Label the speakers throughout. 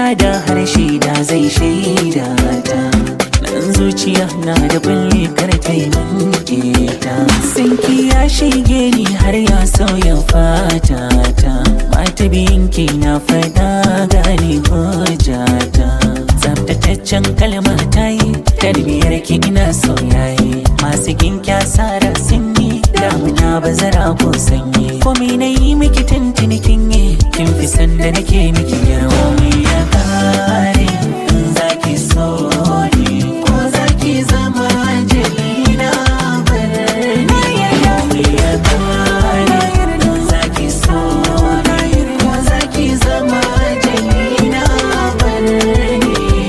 Speaker 1: da harshe da zai shaida ta nan zuciya na da kulle kar ta yi min ta sanki ya shige ni har ya sauya fata ta mata biyinki na fada gane hujjata tsaftataccen kalma ta yi tarbiyar ki ina sauyaye masu ginki asara sun yi damuna bazara ko sanyi komai na yi miki tuntuni kin yi kin fi sanda nake miki yarwa mai ya kare in zaki so ni ko zaki zama jalina barni komai ya kare in zaki so ni ko zaki zama jalina barni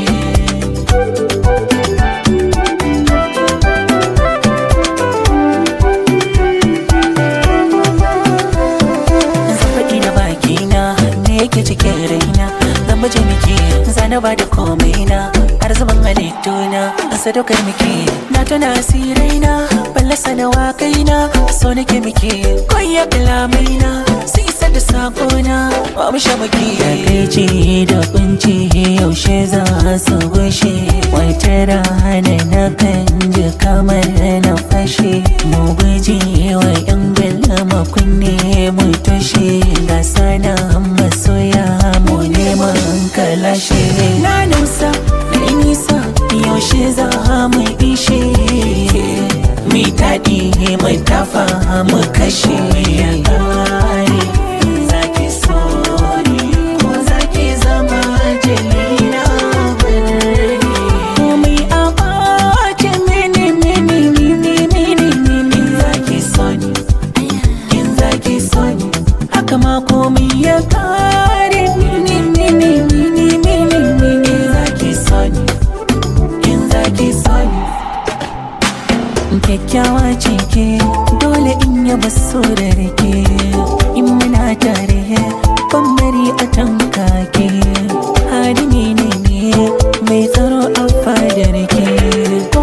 Speaker 1: zan faɗi da bakina me yake cikin raina zan baje miki zana ba da komai na har zaman halittuna a sadaukar miki na tuna asiraina ballasa na wakaina so nake miki koya kalamaina su isa da sakona ba mu sha maki takaici da kunci yaushe za su gushe wata rana na kan ji kamar na fashe mu guji wa yan galama kunne mu tushe ga sana masoya mu neman kalashe na nusa na yi nisa yaushe za mu ishe mi daɗi mu tafa mu kashe ya ƙare zaki so ni ko zaki zama jalina birni komai a ɓace mini mini mini mini mini zaki so ni in zaki so ni haka ma komai ya ƙare mini mini mini mini mini zaki so ni in zaki so ni kyakkyawa ce ke dole in yaba so da rike in muna tare ban bari a tanka ke hadimi ne ne mai tsaro a fadar ke